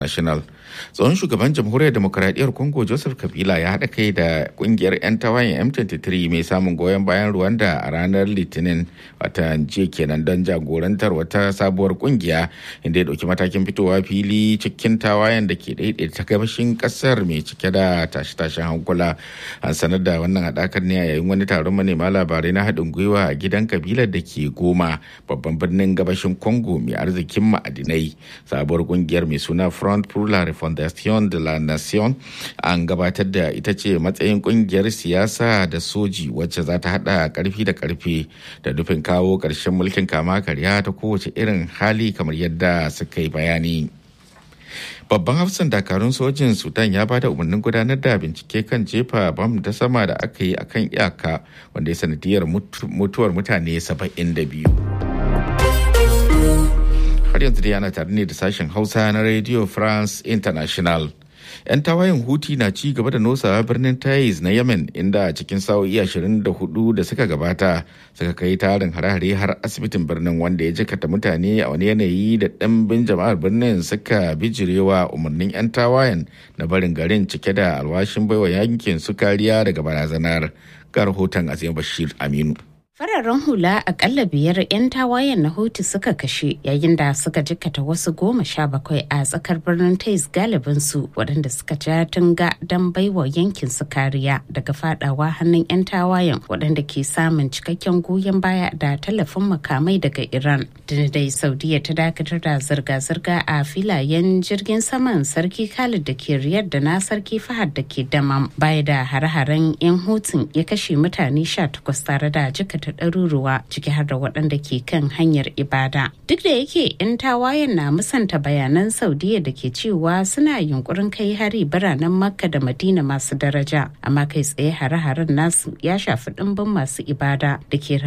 National. Tsohon shugaban jamhuriyar demokuraɗiyyar Congo Joseph Kabila ya haɗa kai da ƙungiyar 'yan tawayen M23 mai samun goyon bayan Rwanda a ranar Litinin wata jiya kenan don jagorantar wata sabuwar ƙungiya inda ya ɗauki matakin fitowa fili cikin tawayen da ke daidaita gabashin ƙasar mai cike da tashe-tashen hankula. An sanar da wannan haɗakar ne a yayin wani taron manema labarai na haɗin gwiwa a gidan kabilar da ke Goma babban birnin gabashin Congo mai arzikin ma'adinai. Sabuwar ƙungiyar mai suna Front pour la Fondation de la Nation an gabatar da ita ce matsayin kungiyar siyasa da soji wacce za ta hada karfi da karfe da nufin kawo ƙarshen mulkin kama karya ta kowace irin hali kamar yadda suka yi bayani. Babban hafsan dakarun sojin Sudan ya bada umarnin gudanar da bincike kan jefa bam ta sama da aka yi akan iyaka wanda ya sanadiyar mutuwar mutane 72. har yanzu dai ana tare ne da sashen hausa na radio france international yan tawayen huti na ci gaba da nosawa birnin taiz na yemen inda cikin sa'o'i 24 da suka gabata suka kai tarin hare-hare har asibitin birnin wanda ya jikata mutane a wani yanayi da ɗimbin jama'ar birnin suka bijirewa umarnin yan tawayen na barin garin cike da alwashin baiwa yankin su kariya daga barazanar ga rahoton azim bashir aminu Fararen hula akalla biyar 'yan tawayen na Houthi suka kashe yayin da suka jikkata wasu goma sha bakwai a tsakar birnin Tais galibin su waɗanda suka ja tunga don baiwa yankin su kariya daga fadawa hannun 'yan tawayen waɗanda ke samun cikakken goyon baya da tallafin makamai daga Iran. dai Saudiya ta dakatar da zirga-zirga a filayen jirgin saman Sarki Khalid da ke Riyadh da na Sarki Fahad da ke Damam baya da hare-haren 'yan Houthi ya kashe mutane 18 tare da jikata ɗaruruwa ciki har da waɗanda ke kan hanyar ibada. Duk da yake 'yan tawayen na musanta bayanan Saudiya da ke cewa suna yunkurin kai hari biranen Makka da Madina masu daraja, amma kai tsaye hare-haren nasu ya shafi ɗimbin masu ibada da ke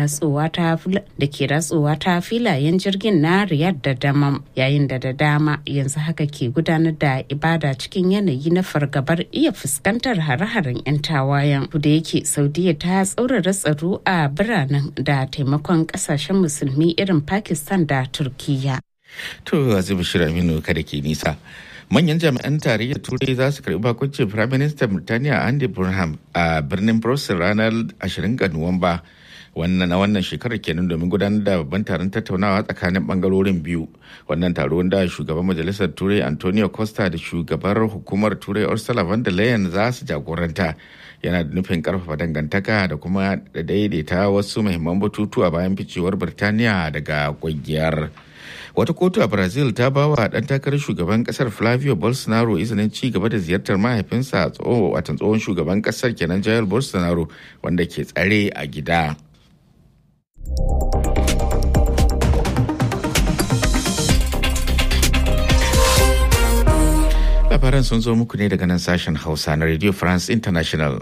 ratsowa ta filayen jirgin na Riyadh da Damam, yayin da da dama yanzu haka ke gudanar da ibada cikin yanayi na fargabar iya fuskantar hare-haren 'yan tawayen. Da yake Saudiya ta tsaurara tsaro a biranen da taimakon kasashen musulmi irin pakistan da turkiya to azibu shiraminu kada ke nisa manyan jami'an tarayyar turai za su karbi bakuncin prime minister birtaniya andy burnham a birnin brussels ranar 20 ga nuwamba wannan na wannan shekarar kenan domin gudanar da babban taron tattaunawa tsakanin bangarorin biyu wannan taro da shugaban majalisar turai antonio costa da shugabar hukumar turai ursula von der leyen za su jagoranta yana da nufin karfafa dangantaka da kuma da daidaita wasu muhimman batutuwa bayan ficewar birtaniya daga kungiyar wata kotu a brazil ta ba wa dan takarar shugaban kasar flavio bolsonaro izinin ci gaba da ziyartar mahaifinsa watan tsohon shugaban kasar kenan jair bolsonaro wanda ke tsare a gida labaran sun zo muku ne daga nan sashen hausa na radio france international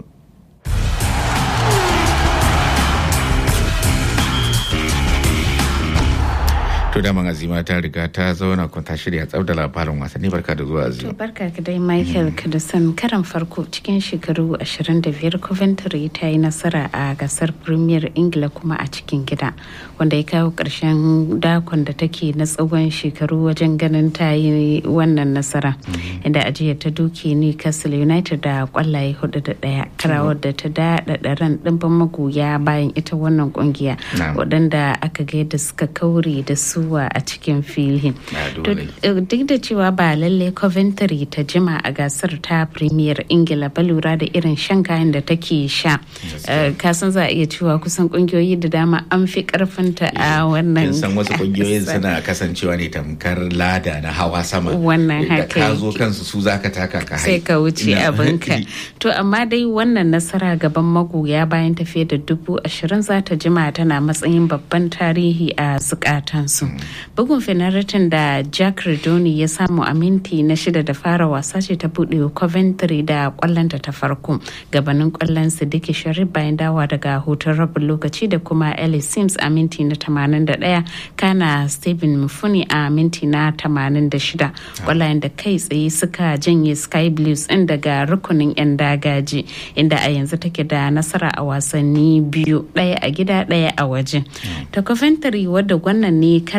To da azima ta riga ta zauna kun ta shirya tsab da labarin wasanni barka da zuwa azima. To barka ka dai Michael Kudusan karan farko cikin shekaru 25 Coventry ta yi nasara a gasar Premier Ingila kuma a cikin gida wanda ya kawo ƙarshen dakon da take na tsawon shekaru wajen ganin ta yi wannan nasara. Inda ajiya ta duke Newcastle United da kwallaye hudu da ɗaya karawar da ta daɗaɗa ran ɗimbin magoya bayan ita wannan kungiya waɗanda aka ga yadda suka kaure da su zuwa a cikin filin. Duk da cewa ba lalle Coventry ta jima a gasar ta Premier Ingila ba lura da irin shan kayan da take sha. Kasan za a iya cewa kusan kungiyoyi da dama an fi karfinta a wannan. san wasu kungiyoyin suna kasancewa ne tamkar lada na hawa sama. Wannan haka. Da ka zo kansu su zaka taka ka Sai ka wuce abinka. To amma dai wannan nasara gaban magoya bayan tafiya da dubu ashirin za ta jima tana matsayin babban tarihi a zukatansu. bugun fenaritin da jack redoni ya samu a minti na shida da fara wasa ce ta buɗe coventry da kwallonta ta farko gabanin kwallon sidiki sharif bayan dawa daga hutun rabin lokaci da kuma ellis sims a minti na 81 kana stephen mufuni a minti na 86 kwallayen da kai tsaye suka janye sky blues ɗin daga rukunin 'yan dagaji inda a yanzu take da nasara a wasanni biyu ɗaya a gida ɗaya a waje ta coventry wadda wannan ne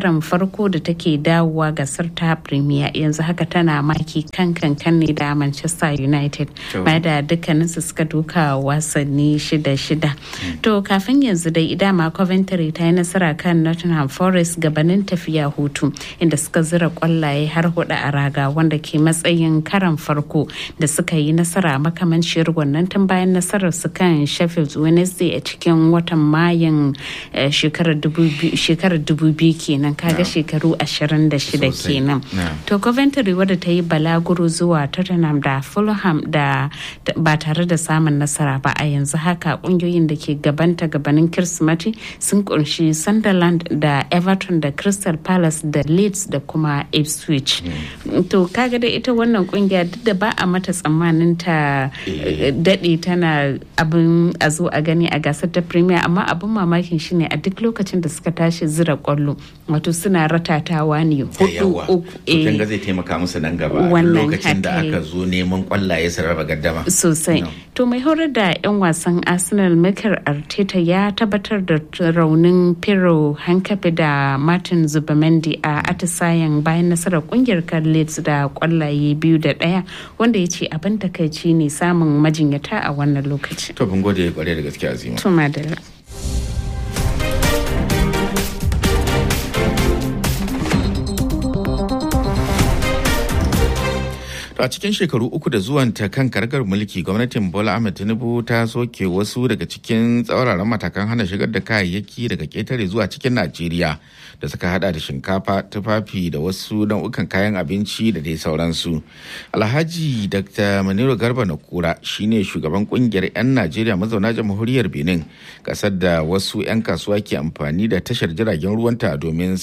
karan farko da take dawowa gasar ta premier yanzu haka tana maki kan kankan ne da manchester united bai da dukkaninsu suka duka wasanni shida-shida to kafin yanzu dai idama coventry ta yi nasara kan nottingham forest gabanin tafiya hutu inda suka zira kwallaye har hudu a raga wanda ke matsayin karan farko da suka yi nasara makamanciyar wannan tun bayan nasarar su kan sheffield wednesday a cikin watan mayun shekarar dubu biyu kenan kaga shekaru ashirin da shida kenan to coventry wadda ta yi balaguro zuwa tottenham da fulham da ba tare da samun nasara ba a yanzu haka kungiyoyin da ke gabanta gabanin kirsimati sun kunshi sunderland da everton da crystal palace da leeds da kuma ipswich to kaga da ita wannan kungiya duk da ba a mata tsammanin ta daɗe tana abin a zo a gani a gasar ta premier amma abin mamakin shine a duk lokacin da suka tashi zira kwallo wato suna ratatawa ne hudu uku eh zai taimaka musu nan gaba lokacin da aka zo neman kwallaye su raba gaddama sosai to mai horar da yan wasan arsenal mikel arteta ya tabbatar da raunin pero hankafi da martin zubamendi a atisayen bayan nasarar kungiyar leeds da kwallaye biyu da daya wanda ya ce abin takaici ne samun majinyata a wannan lokaci to bin gode kware da gaske azima to madalla a cikin shekaru uku da zuwanta kan kargar mulki gwamnatin bola ahmed tinubu ta soke wasu daga cikin tsauraran matakan hana shigar da kayayyaki daga ketare zuwa cikin najeriya da suka hada da shinkafa tufafi da wasu nau'ukan kayan abinci da dai sauransu alhaji dr maniru garba na kura shine shugaban kungiyar 'yan najeriya mazauna jamhuriyar benin kasar da wasu 'yan kasuwa ke amfani da tashar jiragen ruwanta domin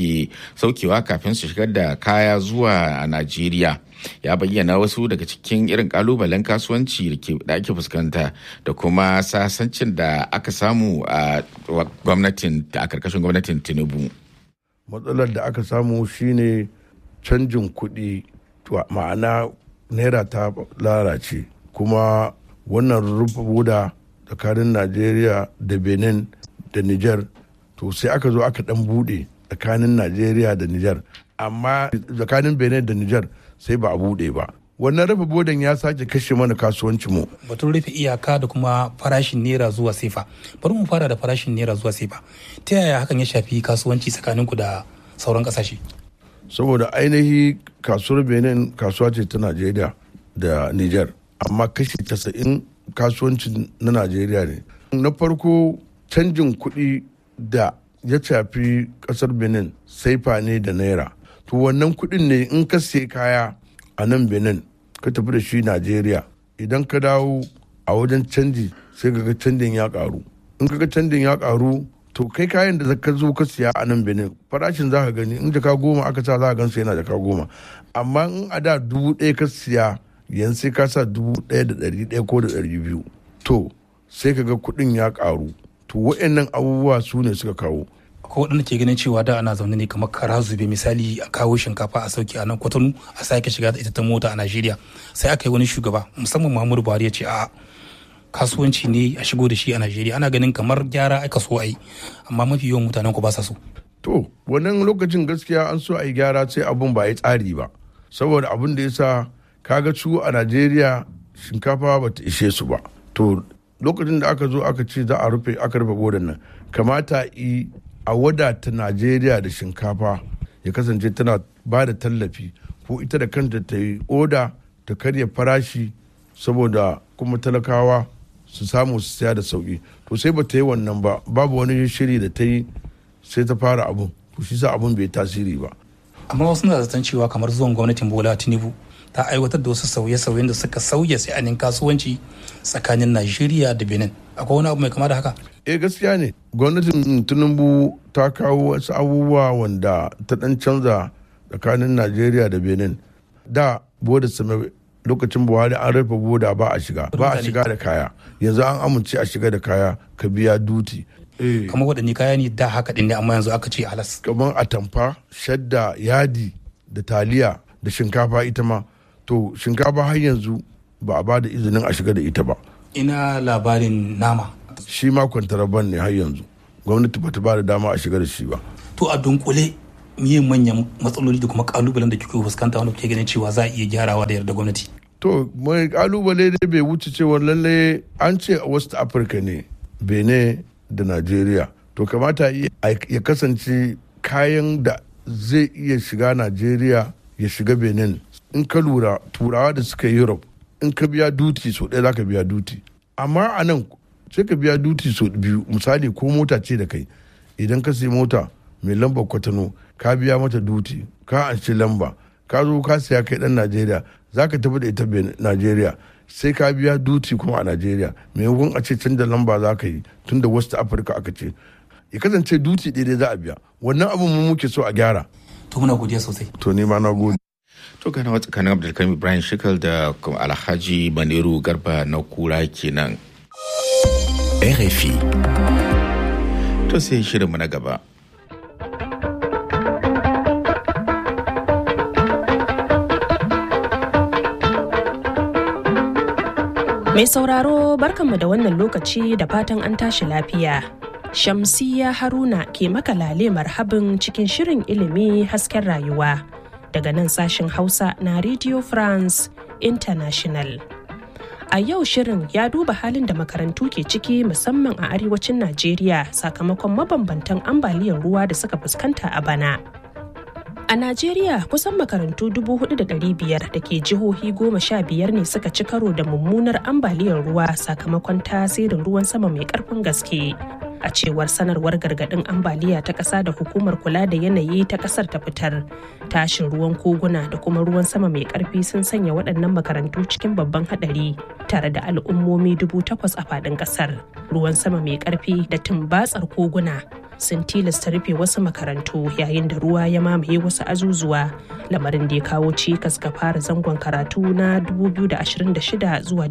saukewa kafin su shigar da kaya zuwa a najeriya ya bayyana wasu daga cikin irin kalubalen kasuwanci da ake fuskanta da kuma sasancin da aka samu a gwamnatin a karkashin gwamnatin tinubu matsalar da aka samu shine canjin kuɗi ma'ana naira ta lalace kuma wannan rufe buda tsakanin najeriya da benin da niger to sai aka zo aka dan bude tsakanin najeriya da niger amma tsakanin benin da niger sai ba a bude ba wannan rufe bodan ya sake kashe mana kasuwanci mu batun rufe iyaka da kuma farashin naira zuwa sefa bari mu fara da farashin naira zuwa sefa ta yaya hakan ya shafi kasuwanci tsakaninku da sauran kasashe saboda ainihi kasuwar benin kasuwa ce ta najeriya da niger amma kashi casa'in kasuwancin na najeriya ne na farko canjin kuɗi da ya shafi ƙasar benin saifa ne da naira to wannan kuɗin ne in ka sai kaya a nan benin ka tafi da shi najeriya idan ka dawo a wajen canji sai ka ga canjin ya karu in ka ga canjin ya karu to kai kayan da ka zo ka siya a nan benin farashin za ka gani in jaka goma aka sa za ka gan yana jaka goma amma in a da dubu ɗaya ka siya yanzu sai ka sa dubu ɗaya da ɗari ɗaya ko da ɗari biyu to sai ka ga kuɗin ya karu to wa'annan abubuwa su ne suka kawo ko waɗanda ke ganin cewa da ana zaune ne kamar kara zube misali a kawo shinkafa a sauki a nan kwatano a sake shiga da ita ta mota a najeriya sai aka yi wani shugaba musamman muhammadu buhari ya ce a kasuwanci ne a shigo da shi a najeriya ana ganin kamar gyara aka so a yi amma mafi yawan mutanen ku ba sa so to wannan lokacin gaskiya an so a yi gyara sai abun ba ya tsari ba saboda abun da ya sa kaga su a najeriya shinkafa ba ta ishe su ba to lokacin da aka zo aka ce za a rufe aka rufe bodan nan kamata yi a wadata najeriya da shinkafa ya kasance tana ba da tallafi ko ita da kanta ta yi oda ta karya farashi saboda kuma talakawa su samu su siya da sauki to sai ba ta yi wannan ba babu wani shiri da ta yi sai ta fara abun to shi sa abun bai tasiri ba amma wasu na zaton cewa kamar zuwan gwamnatin bola tinubu ta aiwatar da wasu sauye-sauyen da suka sauya sa'anin kasuwanci tsakanin najeriya da benin akwai wani abu mai kama da haka eh gaskiya ne gwamnatin tinubu ta kawo wasu abubuwa wanda ta dan canza tsakanin najeriya da benin da boda same lokacin buhari an rufe boda ba a shiga ba a shiga da kaya yanzu an amince a shiga da kaya ka biya duti kamar waɗanne kaya ne da haka ɗin ne amma yanzu aka ce halas kamar atamfa shadda yadi da taliya da shinkafa ita ma to shinkafa har yanzu ba a ba da izinin a shiga da ita ba ina labarin nama shi ma kwantaraban ne har yanzu gwamnati ba ta ba da dama a shiga da shi ba to a dunkule miye manyan matsaloli da kuma kalubalen da kuke fuskanta wanda kuke ganin cewa za a iya gyarawa da yarda gwamnati to mai kalubale dai bai wuce cewa lalle an ce a west africa ne benin da nigeria to kamata ya kasance kayan da zai iya shiga nigeria ya shiga benin in ka lura turawa da suka europe in ka biya duti so ɗaya za ka biya duti amma a nan sai ka biya duti so biyu misali ko mota ce da kai idan ka sai mota mai lambar kwatano ka biya mata duti ka anshi lamba ka zo ka siya kai dan najeriya za ka tafi da ita najeriya sai ka biya duti kuma a najeriya maimakon a ce canza lamba za ka yi tun da west africa aka ce ya kasance duti ɗaya za a biya wannan abin mu muke so a gyara to muna godiya sosai to ni ma na gode to gana wata kanin abdulkarim ibrahim shikal da alhaji maniru garba na kura kenan RFI. To sai shirinmu na gaba. Mai sauraro barkanmu da wannan lokaci da fatan an tashi lafiya. Shamsiya Haruna ke makalale marhabin cikin shirin ilimi hasken rayuwa daga nan sashen Hausa na Radio France International. A yau shirin ya duba halin da makarantu ke ciki musamman a arewacin Najeriya sakamakon mabambantan ambaliyar ruwa da suka fuskanta a bana. A Najeriya kusan makarantu 4,500 da ke jihohi goma sha biyar ne suka ci karo da mummunar ambaliyar ruwa sakamakon tasirin ruwan sama mai karfin gaske. A cewar sanarwar gargadin ambaliya ta ƙasa da hukumar kula da yanayi ta ƙasar ta fitar, tashin ruwan koguna da kuma ruwan sama mai ƙarfi sun sanya waɗannan makarantu cikin babban haɗari tare da al'ummomi dubu takwas a faɗin ƙasar. Ruwan sama mai ƙarfi da tumbatsar koguna sun tilasta rufe wasu makarantu yayin da ruwa ya mamaye wasu azuzuwa lamarin da ya kawo cikas ga fara zangon karatu na 2026 zuwa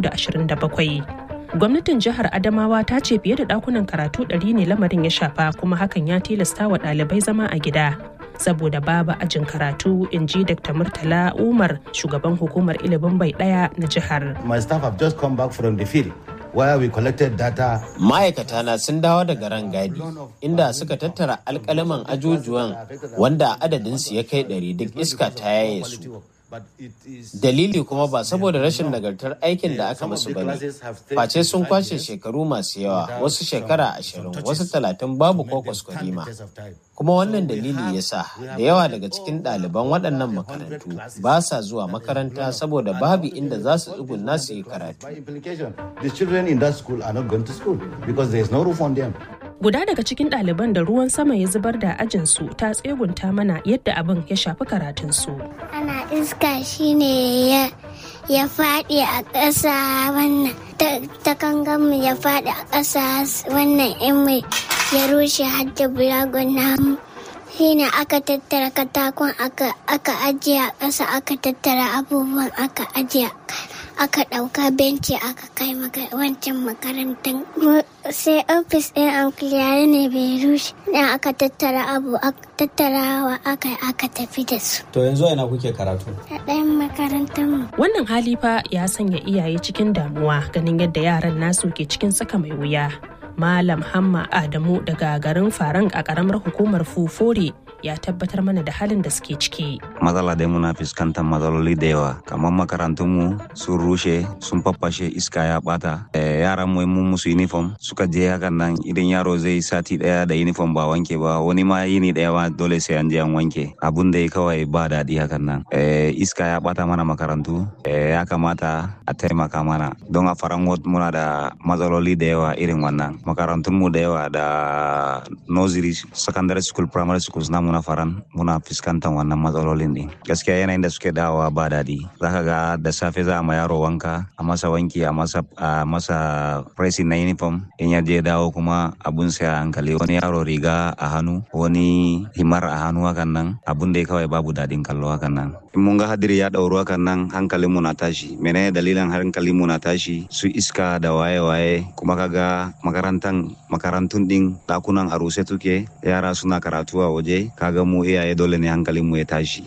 2027 gwamnatin jihar adamawa ta ce fiye da dakunan karatu 100 ne lamarin ya shafa kuma hakan ya tilasta wa ɗalibai zama a gida saboda babu ajin karatu in ji dr murtala umar shugaban hukumar ilimin bai ɗaya na jihar My staff have just come back from the field where we collected data. Ma'aikata na sun dawo daga rangadi inda suka tattara alkalaman ajujuwan wanda adadinsu ya kai ɗari duk iska ta yaye su. Dalili kuma ba saboda rashin nagartar aikin da aka musu bane. Face sun kwashe shekaru masu yawa, wasu shekara ashirin, wasu talatin babu ko kwaskwarima. Kuma wannan dalili ya sa da yawa daga cikin ɗaliban waɗannan makarantu ba sa zuwa makaranta saboda babu inda za su tsugunna su yi karatu. By implication, the children in that school are not going to school because there is no roof on them. guda daga cikin ɗaliban da ruwan sama ya zubar da ajinsu ta tsegunta mana yadda abin ya shafi karatunsu. ana iska shine ya ya faɗi a ƙasa wannan ta kanganmu ya faɗi a ƙasa wannan in mai ya rushe hadda bulagon namu shine aka tattara katakon aka ajiye a ƙasa aka tattara abubuwan aka ajiye aka ɗauka benci aka kai wancan makarantar sai ofis ɗin amkiliyar ne bai rushe dan aka tattara abu tattarawa aka aka tafi da su To yanzu ina kuke karatu? a ɗayan makarantar mu Wannan hali fa ya sanya iyaye cikin damuwa ganin yadda yaran nasu ke cikin tsaka mai wuya. Malam Hamma Adamu daga garin Farang a ƙaramar hukumar Fufore ya tabbatar mana da halin da suke ciki. matsala dai muna fuskantar matsaloli da yawa kamar makarantunmu sun rushe sun faffashe iska ya bata Eh, yaran mu mun musu uniform suka je hakan nan idan yaro zai sati daya da uniform ba wanke ba wani ma yini daya ma dole sai an je an wanke abun da ya kawai ba daɗi hakan nan Eh, iska ya bata mana makarantu Eh, ya kamata a taimaka mana don a faran muna da matsaloli da yawa irin wannan makarantunmu da yawa da nursery secondary school primary schools namu na faran muna fuskantar wannan matsalolin ne gaskiya yanayin da suke dawowa ba daɗi zaka ga da safe za a ma yaro wanka a masa wanki a masa a masa pressing na uniform in ya je dawo kuma abun sai a hankali wani yaro riga a hannu wani himar a hannu hakan nan abun da ya kawai babu daɗin kallo hakan nan in mun ga hadiri ya ɗauru hakan nan hankalin mu na tashi menene dalilin hankalin mu na tashi su iska da waye-waye kuma kaga makarantan makarantun din ɗakunan a ruse tuke yara suna karatu a waje kaga mu iyaye dole ne hankalin mu ya tashi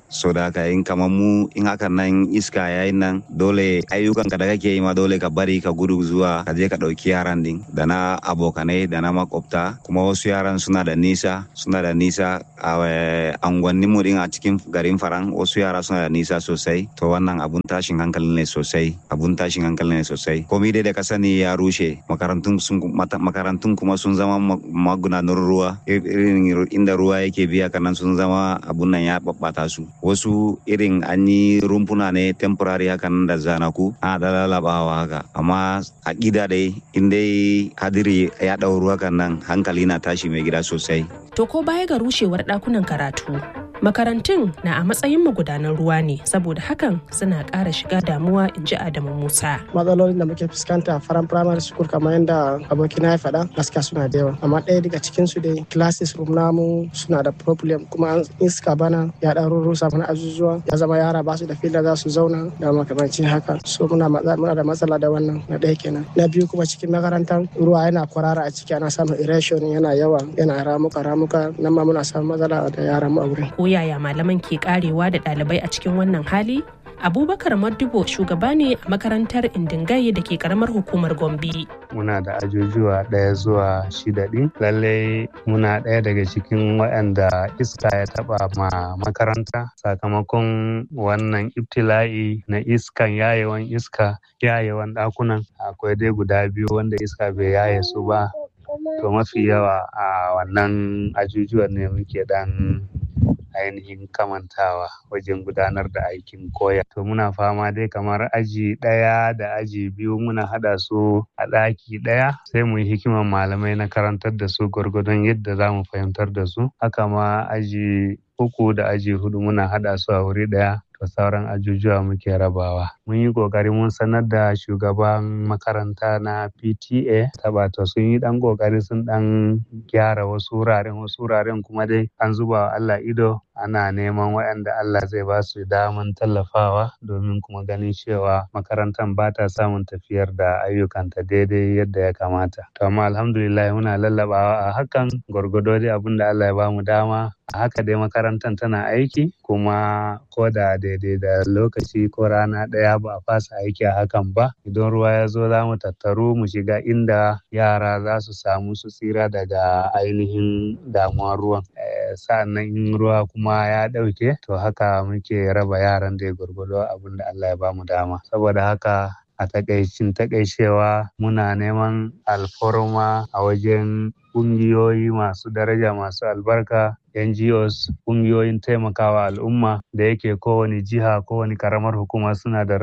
so da haka in kamar mu in hakan nan iska yayin nan dole ayyukan ka da kake yi ma dole ka bari ka gudu zuwa ka je ka ɗauki yaran din da na abokanai da na makwabta kuma wasu yaran suna da nisa suna da nisa a angwannin mu din a cikin garin faran wasu yara suna da nisa sosai to wannan abun tashin hankali ne sosai abun tashin hankali ne sosai komai dai da ka sani ya rushe makarantun sun makarantun kuma sun zama magudanar ruwa irin inda ruwa yake biya kanan sun zama abun nan ya babbata su wasu irin an yi rumfuna ne temporary hakan da zanaku ana da lalabawa haka amma a gida dai in dai hadiri ya ɗau ruwa kan nan hankali na tashi mai gida sosai To ko baya ga rushewar ɗakunan karatu, makarantun na a matsayin magudanan ruwa ne saboda hakan suna ƙara shiga damuwa in ji Adamu Musa. Matsalolin da muke fuskanta a faran primary school kamar yadda abokina ya faɗa gaskiya suna da yawa. Amma ɗaya daga cikin su dai classes room namu suna da problem kuma iska bana ya ɗan rusa mana azuzuwa ya zama yara ba su da fila za su zauna da makamancin haka. So muna da matsala da wannan na ɗaya kenan. Na biyu kuma cikin makarantar ruwa yana kwarara a ciki ana samun erosion yana yawa yana ramuka ramuka muka nan ma muna samun matsala da yaran mu a wurin. Ko yaya malaman ke karewa da ɗalibai a cikin wannan hali? Abubakar Maddubo shugaba ne a makarantar Indingaye da ke karamar hukumar Gombe. Muna da ajujuwa ɗaya zuwa shida ɗin. Lallai muna ɗaya daga cikin waɗanda iska ya taɓa ma makaranta sakamakon wannan ibtila'i na iskan yayewan iska yayewan ɗakunan akwai dai guda biyu wanda iska bai yaye su ba to mafi yawa a wannan ajujuwan ne muke dan ainihin kamantawa wajen gudanar da aikin koya to muna fama dai kamar aji ɗaya da aji biyu muna haɗa su a ɗaki ɗaya sai mu yi hikiman malamai na karantar da su gwargwadon yadda za mu fahimtar da su haka ma aji uku da aji hudu muna haɗa su a wuri ɗaya to sauran ajujuwa muke rabawa mun yi kokari mun sanar da shugaban makaranta na pta tabato sun yi dan kokari sun dan gyara wasu wuraren wasu wuraren kuma dai an zuba wa allah ido ana neman waɗanda allah zai ba su daman tallafawa domin kuma ganin cewa makarantar ba ta samun tafiyar da ayyukanta daidai yadda ya kamata to amma alhamdulillah muna lallabawa a hakan gwargwado dai abin da allah ya ba mu dama a haka dai makarantar tana aiki kuma ko da daidai da lokaci ko rana ɗaya ba a fasa aiki a hakan ba idan ruwa ya zo za mu tattaru mu shiga inda yara za su samu su tsira daga ainihin damuwar ruwan sa'an nan in ruwa kuma ya ɗauke to haka muke raba yaran da ya gwargwado abin da Allah ya bamu dama saboda haka a takaicin takaicewa muna neman alfarma a wajen ƙungiyoyi masu daraja masu albarka NGOs ƙungiyoyin taimakawa al'umma da yake kowane jiha kowane karamar hukuma suna da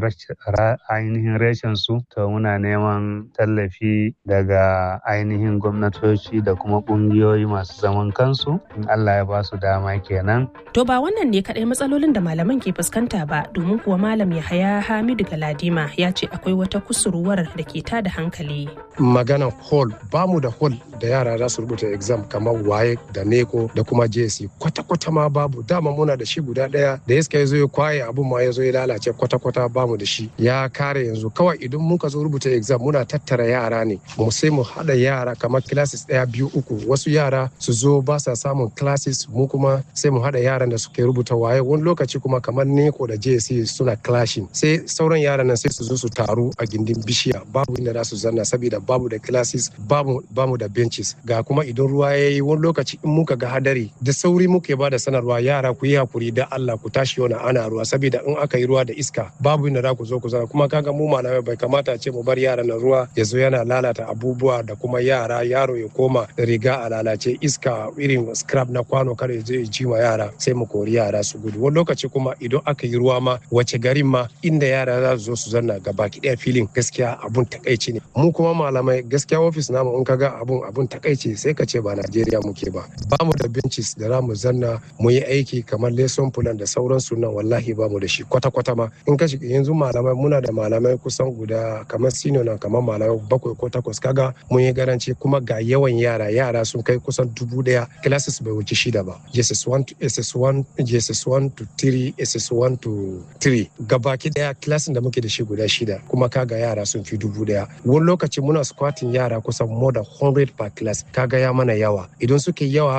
ainihin reshen su to muna neman tallafi daga ainihin gwamnatoci da kuma ƙungiyoyi masu zaman kansu in Allah ya ba su dama kenan. To ba wannan ne kaɗai matsalolin da malaman ke fuskanta ba domin kuwa malam Yahaya Hamidu Galadima ya ce akwai wata kusurwar da ke tada hankali. Maganan hall ba mu da hall da yara za su rubuta exam kamar waye da neko da kuma JC kwata-kwata ma babu dama muna da shi guda daya da iska ya zo ya kwaye abun ma ya zo ya lalace kwata-kwata bamu da shi ya kare yanzu kawai idan muka zo rubuta exam muna tattara yara ne mu sai mu hada yara kamar classes daya biyu uku wasu yara su zo ba sa samun classes mu kuma sai mu hada yaran da suke rubuta waye wani lokaci kuma kamar neko da JC suna clashing sai sauran yaran nan sai su zo su taru a gindin bishiya babu inda za su zanna saboda babu da classes babu bamu da benches ga kuma idan ruwa ya yi wani lokaci in muka ga hadari da sauri muke ba da sanarwa yara ku yi hakuri da Allah ku tashi yana ana ruwa saboda in aka yi ruwa da iska babu inda za ku zo ku zana kuma kaga mu malamai bai kamata ce mu bar yara na ruwa ya zo yana lalata abubuwa da kuma yara yaro ya koma riga a lalace iska irin scrap na kwano kare zai ji ma yara sai mu kori yara su gudu wani lokaci kuma idan aka yi ruwa ma wace garin ma inda yara za su zo su zanna gaba ɗaya filin gaskiya abun takaici ne mu kuma malamai gaskiya ofis namu in kaga abun abun takaici sai ka ce ba Najeriya muke ba ba mu da benches da za mu zanna mu yi aiki kamar lesson plan da sauransu nan wallahi ba mu da shi kwata kwata ma in ka shiga yanzu malamai muna da malamai kusan guda kamar senior na kamar malamai bakwai ko takwas kaga mun yi garanci kuma ga yawan yara yara sun kai kusan dubu daya classes bai wuce shida ba JSS1 to SS1 JSS1 to 3 SS1 to 3 gabaki daya classes da muke da shi guda shida kuma kaga yara sun fi dubu daya wani lokaci muna squatting yara kusan more than 100 per class kaga ya mana yawa idan suke yawa hakan nan kuma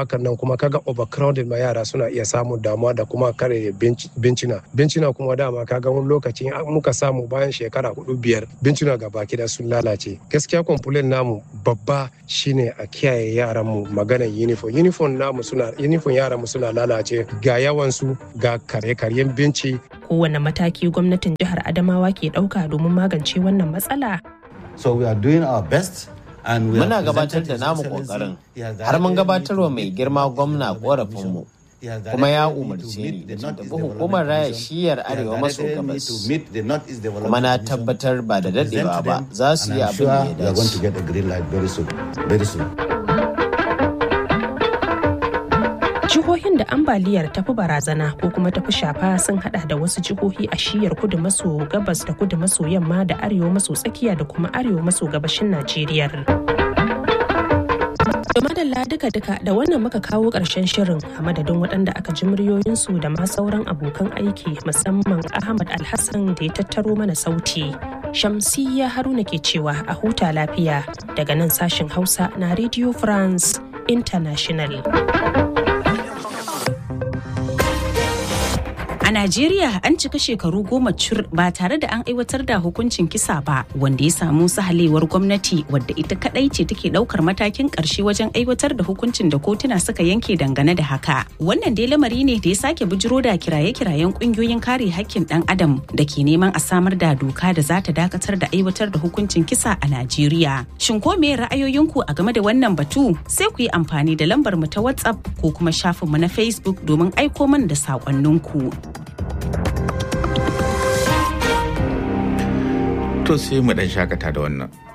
kuma kaga overcrowding ma yara suna iya samun damuwa da kuma kare bincina bincina kuma dama kaga wani lokaci muka samu bayan shekara hudu biyar bincina ga baki da sun lalace gaskiya complain namu babba shine a kiyaye yaran mu maganar uniform uniform namu suna uniform yaran mu suna lalace ga yawan su ga kare-karyen binci kowane mataki gwamnatin jihar adamawa ke ɗauka domin magance wannan matsala so we are doing our best Muna gabatar da namu kokarin har mun gabatarwa mai girma gwamna korafinmu kuma ya umarce ni da tafi hukumar raya shiyar arewa maso gabas kuma na tabbatar ba da dadewa ba za su yi abin da ya dace. jihohin da ambaliyar tafi barazana ko kuma tafi shafa sun hada da wasu jihohi a shiyar kudu maso gabas da kudu maso yamma da arewa maso tsakiya da kuma arewa maso gabashin najeriya da madalla duka-duka da wannan muka kawo ƙarshen shirin a madadin waɗanda aka ji muryoyinsu da ma sauran abokan aiki musamman ahmad alhassan da ya tattaro mana sauti shamsiyya haruna ke cewa a huta lafiya daga nan sashen hausa na radio france international A Najeriya an cika shekaru goma cur ba tare da an aiwatar da hukuncin kisa ba wanda ya samu sahalewar gwamnati wadda ita kadai ce take daukar matakin karshe wajen aiwatar da hukuncin da kotuna suka yanke dangane da haka. Wannan dai lamari ne da ya sake bujiro da kiraye-kirayen kungiyoyin kare hakkin dan adam da ke neman a samar da doka da za ta dakatar da aiwatar da hukuncin kisa a Najeriya. Shin ko me ra'ayoyinku a game da wannan batu? Sai ku yi amfani da lambar mu ta WhatsApp ko kuma shafinmu na Facebook domin aiko mana da saƙonninku. To sai mu dan shakata da wannan.